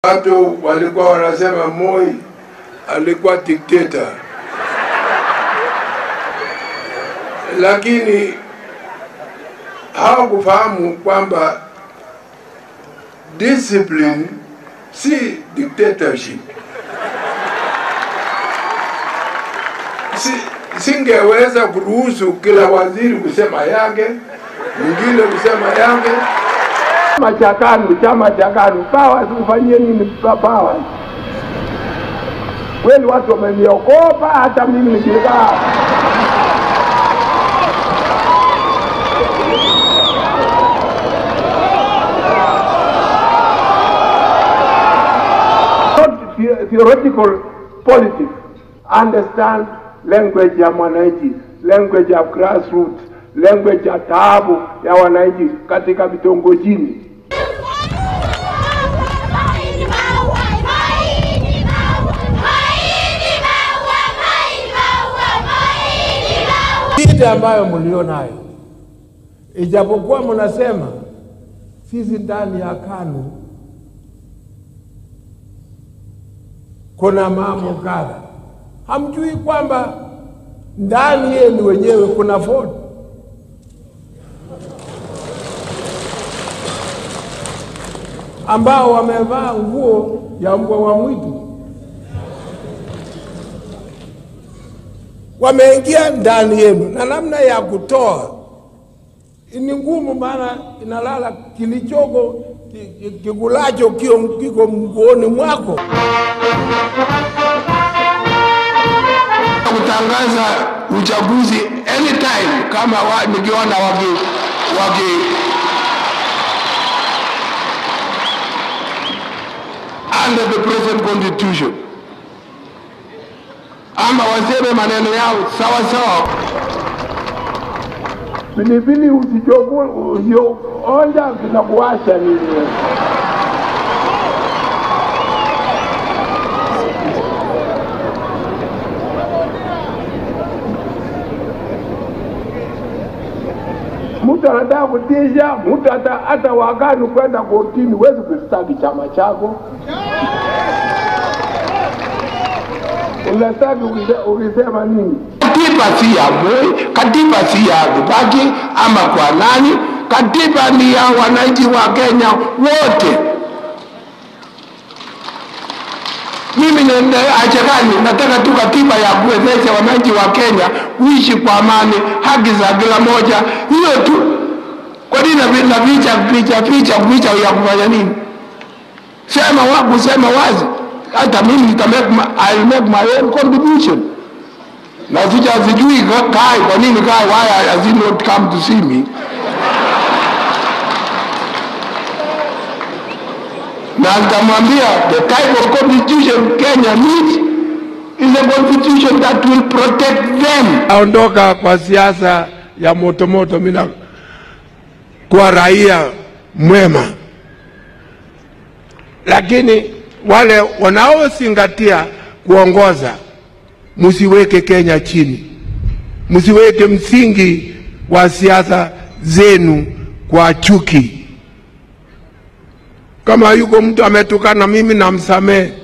Watu walikuwa wanasema Moi alikuwa dikteta, lakini hawakufahamu kwamba discipline si dictatorship. Si, singeweza kuruhusu kila waziri kusema yake, mwingine kusema yake. Chama cha KANU, chama cha KANU, pawa tufanyie nini pawa? Kweli watu wameniokopa, hata mimi nikikaa not the- theoretical politics. Understand language ya mwananchi, language ya grassroots, language ya taabu ya wananchi katika vitongojini. shida ambayo mlionayo, ijapokuwa mnasema sisi ndani ya KANU kuna mambo kadha, hamjui kwamba ndani yenu wenyewe kuna Ford ambao wamevaa nguo ya mbwa wa mwitu wameingia ndani yenu, na namna ya kutoa ni ngumu, maana inalala kilichoko ki- ki- kikulacho kio kiko mguoni mwako. kutangaza uchaguzi anytime kama wa, nikiona waki waki under the present constitution ama waseme maneno yao sawa sawa Pilipili usichoku usionja kinakuwasha nini? wewe? Mtu anataka kutisha mtu, hata hata wakani kwenda kotini, huwezi kustaki chama chako, unastaki ukise- ukisema nini? katiba si ya Moi, katiba si ya Kibaki ama kwa nani. Katiba ni ya wananchi wa Kenya wote. Mimi nenda achakani, nataka tu katiba ya kuwezesha wananchi wa Kenya kuishi kwa amani, haki za kila moja, hiyo tu. Kwa nini na picha picha picha picha ya kufanya nini? Sema waku, sema wazi. Hata mimi nita make my, I'll make my own contribution na sija sijui ka- Kai, kwa nini Kai, why has he not come to see me? Na nitamwambia the type of constitution Kenya needs is a constitution that will protect them. aondoka kwa siasa ya motomoto, mina kuwa raia mwema, lakini wale wanaozingatia kuongoza, msiweke Kenya chini, msiweke msingi wa siasa zenu kwa chuki. Kama yuko mtu ametukana mimi, namsamehe